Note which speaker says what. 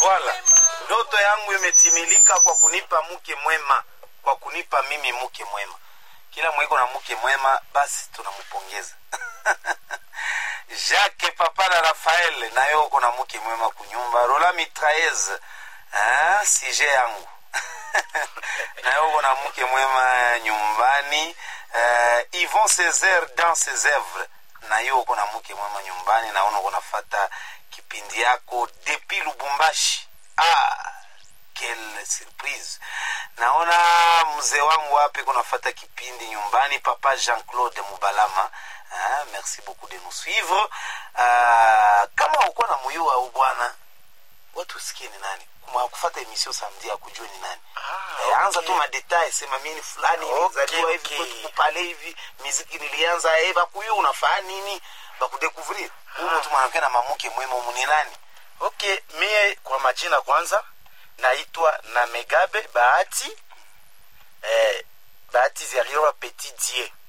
Speaker 1: Voilà, ndoto yangu imetimilika kwa kunipa mke mwema, kwa kunipa mimi mke mwema. Kila mweko na mke mwema, basi tunampongeza Jacques papa na Rafael nayo uko na mke mwema kunyumba. Rola Mitraez ah, sije yangu nayo uko na mke mwema nyumbani. Uh, Yvon Césaire dans ses œuvres nayo uko na mke mwema nyumbani. Naona uko nafata kipindi yako depuis Lubumbashi. Ah, quelle surprise! Naona mzee wangu wapi kunafata kipindi nyumbani, papa Jean-Claude Mubalama. Ah, merci beaucoup de nous suivre. Ah, kama uko na muyua au bwana, watu usikie ni nani Kuma kufata emission samedi akujue ni nani.
Speaker 2: Ah,
Speaker 1: Eh, anza
Speaker 2: okay.
Speaker 1: tu madetail, sema mimi ni fulani
Speaker 2: Okay,
Speaker 1: nilizaliwa hivi
Speaker 2: okay.
Speaker 1: kwetu kupale hivi, muziki nilianza eh, bakuyu unafaa nini? Bakudekuvrir. Huyu mtu mwanamke na mamuke mwema humu ni nani?
Speaker 2: okay mie kwa majina kwanza naitwa na megabe bahati eh, bahati zaliwa petit die